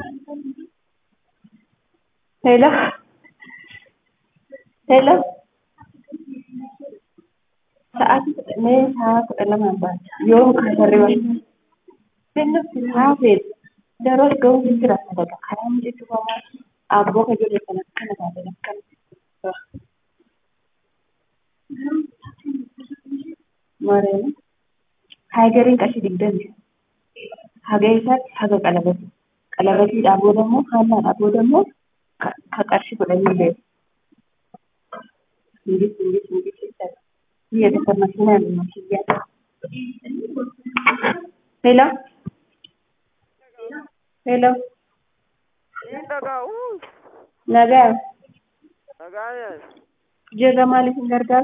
Hello. Hello. Sa'aatii kudha mee sa'a kudha lamaan baata yoo kaasarri wayii bineensi haafee daroo ga'uu jira sadaqa karaa mijeessuu famaa abboo ka jedhe kana kana taate akkana mareema haagariin qarshii digdami haga isaatti haga qalabati qalabatiidhaa booda immoo haannaadhaa booda immoo ka qarshii kudhanii beeku Inggis inggis inggis jechuudha. Biyya tokko makiinaan makiyyaa. Hello. Hello. Dhaga'u. Nagaa. Nagaa Jirra maaliif hin gargaaru?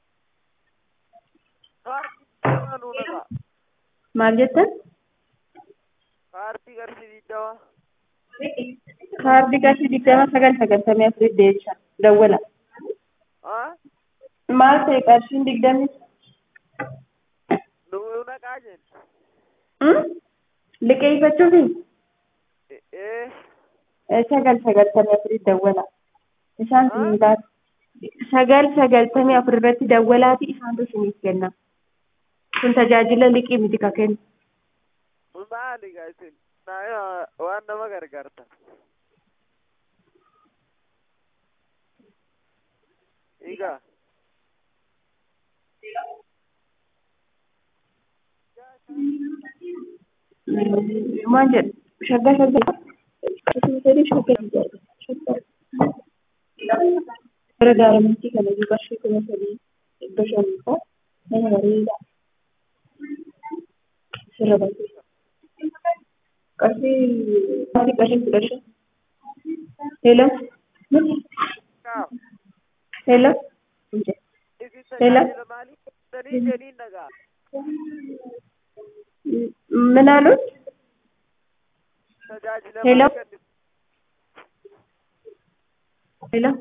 kaartii nu nagaa. Maal jettan? Kaartii qarshii digdama. Kaardii qarshii digdama sagal sagaltamii afurii deecha. Dawwala. Haa? Maal ta'e qarshiin digdami? Nu naqaa jenna. Hmm? Liqeeffachuufi? Ee Sagal sagaltamii afurii dawwala. Isaan Haa? siin taatu. Sagal sagaltamii afur irratti dawwalaati isaantu isiniif kenna. Kun tajaajila liqii miti ka kennu. maali gaa isin? Naa waan nama gargaarta. Egaa Maal jedhu shaggaa shaggaa sadii shaggaa shaggaa gara gaaramittii kana iyyuu qarshii kuma sadii dhibba shanii fa'aa nama bareedaa sirra barsiisa. Qarshii qarshii qarshii kudha shan. Hello. kaa Hello. isin Hello? tajaajila maalii kenntanii jedhiin nagaa. ምን አሉት? Tajaajila Hello? maalii kennitu? ሄሎ